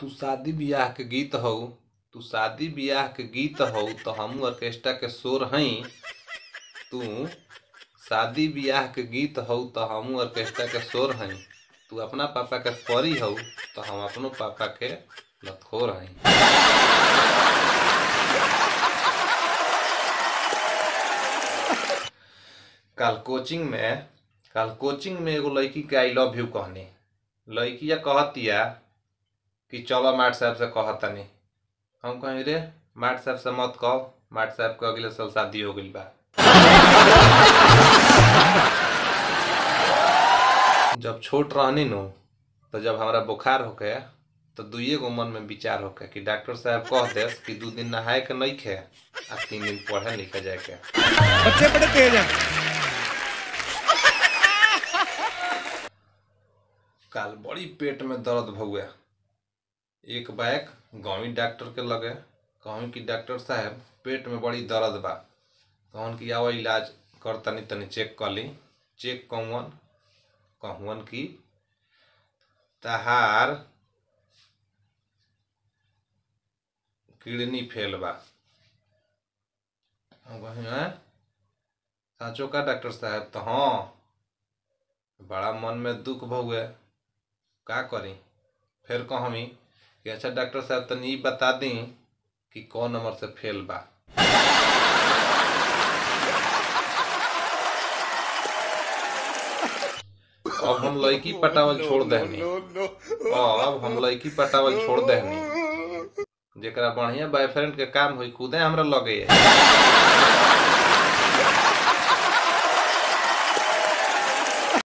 तू शादी बियाह के गीत हौ तू शादी बियाह के गीत हौ तो हमहू ऑर्केस्ट्रा के शोर हई तू शादी बियाह के गीत हौ तो हमहू ऑर्केस्ट्रा के शोर हई तू अपना पापा के परी हौ तो हम अपनो पापा के लतखोर हई कल कोचिंग में कल कोचिंग में एगो लड़की के आई लव यू कहनी लड़किया कहतिया कि चलो माट साहब से कहतनी हम कहीं रे माट साहब से मत कहो माट साहब के अगले साल शादी हो गई बा जब छोट रहनी नु तो जब हमारा बुखार होके तो दुइये गो मन में विचार होके कि डॉक्टर साहब कह दे कि दू दिन नहाए के नहीं खे आ तीन दिन पढ़े लिखे जाए के बच्चे बड़े तेज हैं काल बड़ी पेट में दर्द भौआ एक बैग गाँवी डॉक्टर के लगे कहूँ कि डॉक्टर साहब पेट में बड़ी दर्द बा कहन कि आओ इलाज कर तनी तनी चेक कर ली चेक कौन कहून कि तहार किडनी फेल बा हम कहीं हैं साँचो का डॉक्टर साहब तो हाँ बड़ा मन में दुख भौए का करी फिर कहमी कि अच्छा डॉक्टर साहब तनी ई बता दी कि कौन नंबर से फेल बा अब हम लड़की पटावल छोड़ देहनी अब हम लड़की पटावल छोड़ देहनी जेकरा बढ़िया बॉयफ्रेंड के काम हुई खुदे हमरा लगे है